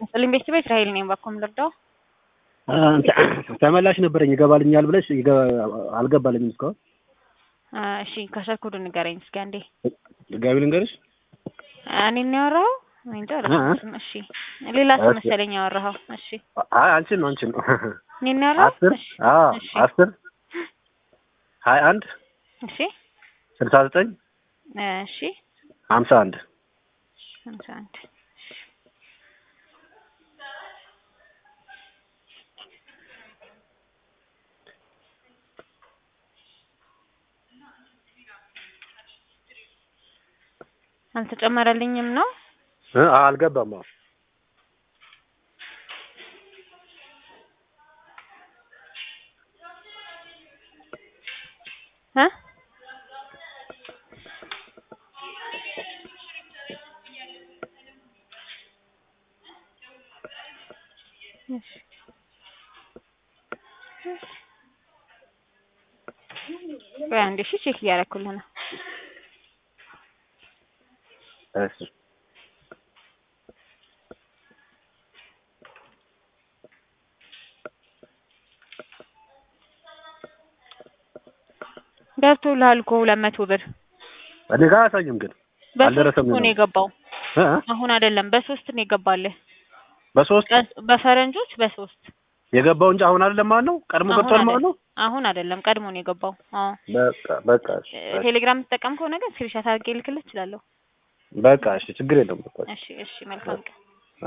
ስልኝ ቤተሰብ እስራኤል ነኝ። ባኮም ልርዳው ተመላሽ ነበረኝ ይገባልኛል ብለሽ አልገባልኝም እስካሁን። እሺ ከሰርኩዱ ንገረኝ እስኪ አንዴ። ድጋሚ ልንገርሽ? እኔ ነው ያወራኸው? እኔ እንጃ አላውቅም። እሺ ሌላ ሰው መሰለኝ ያወራኸው። እሺ አይ አንቺን ነው አንቺን ነው። እኔ ነው ያወራኸው? አስር እሺ አዎ እሺ አስር ሀያ አንድ እሺ ስልሳ ዘጠኝ እሺ ሀምሳ አንድ ሃምሳ አንድ አልተጨመረልኝም ነው እ አልገባም። አዎ እ ቆይ አንዴ እሺ ቼክ እያደረኩልህ ነው። እሺ ገብቶልሃል እኮ ሁለት መቶ ብር እኔ ጋር አያሳይም ግን በሶስት አልደረሰም እኮ ነው ነው። የገባው። እ አሁን አይደለም በሶስት ነው የገባልህ። በሶስት ቀስ- በፈረንጆች በሶስት የገባው እንጂ አሁን አይደለም ማለት ነው። ቀድሞ አሁን ገብቷል ማለት ነው። አሁን አይደለም ቀድሞ ነው የገባው። አዎ በቃ በቃ እሺ እ- ቴሌግራም የምትጠቀም ከሆነ ግን ስክሪንሾት አድርጌ ልክልህ እችላለሁ። በቃ እሺ ችግር የለውም። በቃ እሺ እሺ መልካም ቀን